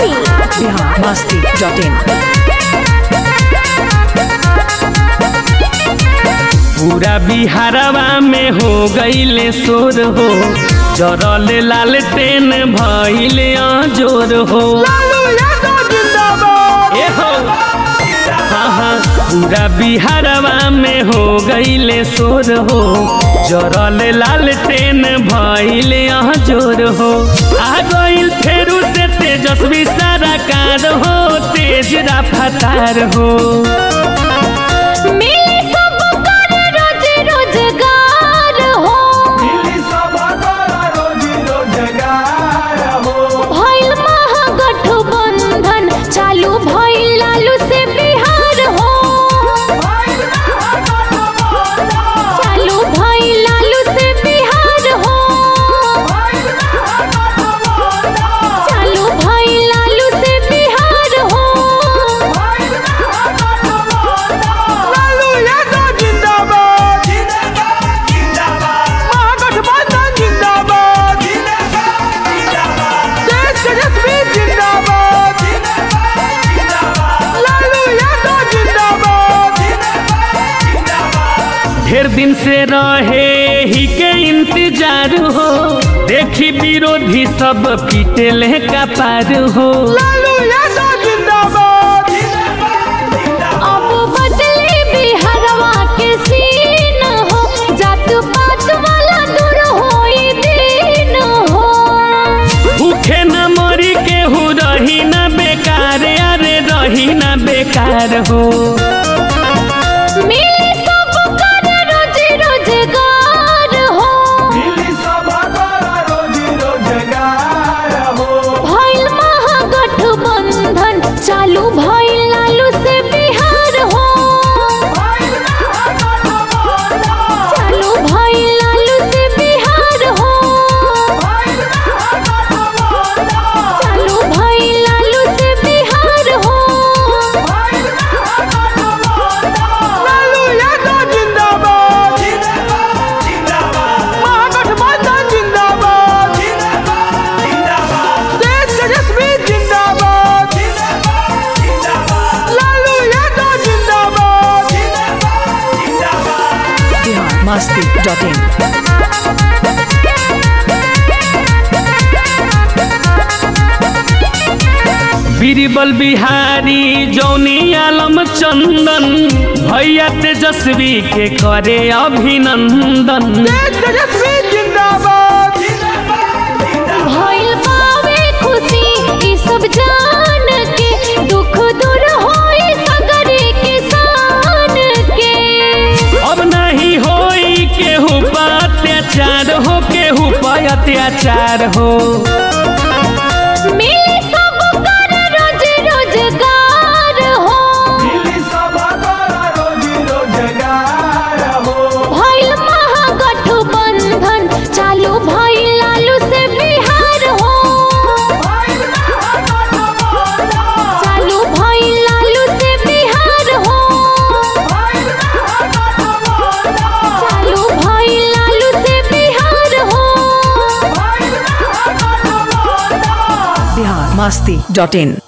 सीतामढ़ी बिहार मस्ती dot in पूरा बिहारवा में हो गईले शोर हो जरल लाल टेन भइले जोर हो ए हो हाँ हाँ पूरा बिहारवा में हो गईले शोर हो जरल लाल टेन भइले जोर हो आ गईल फेरू से तेजस्वी सारा कार हो तेज रफ्तार हो मिली सब कर रोज रोजगार हो भइल महागठबंधन चालू भइल लालू से बिहार हो चालू भइल लालू से बिहार हो चालू भइल लालू से बिहार हो ढेर दिन से रहे ही के इंतजार हो देखी विरोधी सब पीटे ले का पार हो अब बदले बिहारवा के सीन हो जात पात वाला दूर होई दिन हो भूखे न मरी के हु रही न बेकार अरे रही न बेकार हो मिली सब कर रोज रोजगार हो भइल महागठबंधन चालू भइल लालू से बिहार हो चालू भइल लालू से बिहार हो चालू भइल लालू से बिहार हो बिहार मस्ती dot in Birbal Bihari Johnny Alam चंदन भैया तेजस्वी के करे अभिनंदन भइल बावे खुशी ई सब जान के दुख दूर होई सगरे किसान के अब नहीं होई केहू पर अत्याचार हो केहू पर अत्याचार हो मिली सब कर रोज रोजगार हो भइल महागठबंधन चालू भइल लालू से बिहार हो चालू भइल लालू से बिहार हो चालू भइल लालू से बिहार हो बिहार मस्ती डॉट इन